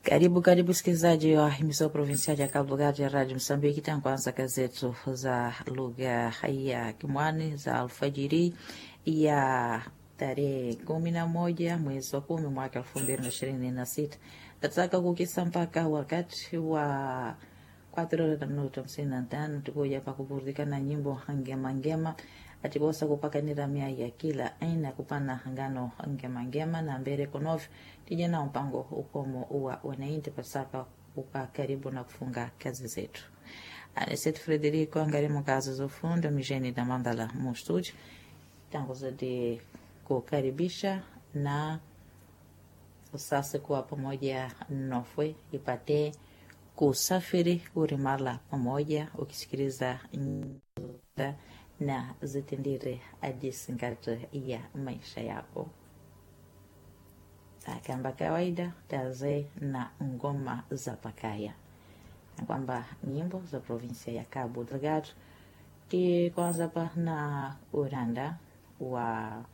Karibu karibu msikilizaji wa himizo provinsiali ya Cabo Delgado ya Radio Msambiki. Tankuanza gazetu za lugha ya Kimwani za alfajiri ya tarehe kumi na moja mwezi wa kumi mwaka elfu mbili na ishirini na sita tataka kukisa mpaka wakati wa quatro horas da minuto hamsini na tano tukuja pa kuburudika na nyimbo ngema atibosa kupakanira mia ya kila aina kupana ngano ngema na mbere konovi tije na mpango ukomo uwa wanainti pasaka uka karibu na kufunga kazi zetu anesetu Frederico angarimo kazi za ufundi misheni da mandala mu studio tangu zadi kukaribisha na usase kuwa pamoja nofwe ipate kusafiri kurimala pamoja ukisikiliza nyimbo na zitendere ajisingate ya maisha yako kamba kawaida taze na ngoma za pakaya na kwamba nyimbo za provinsia ya Cabo Delgado ti kwanza pa na uranda wa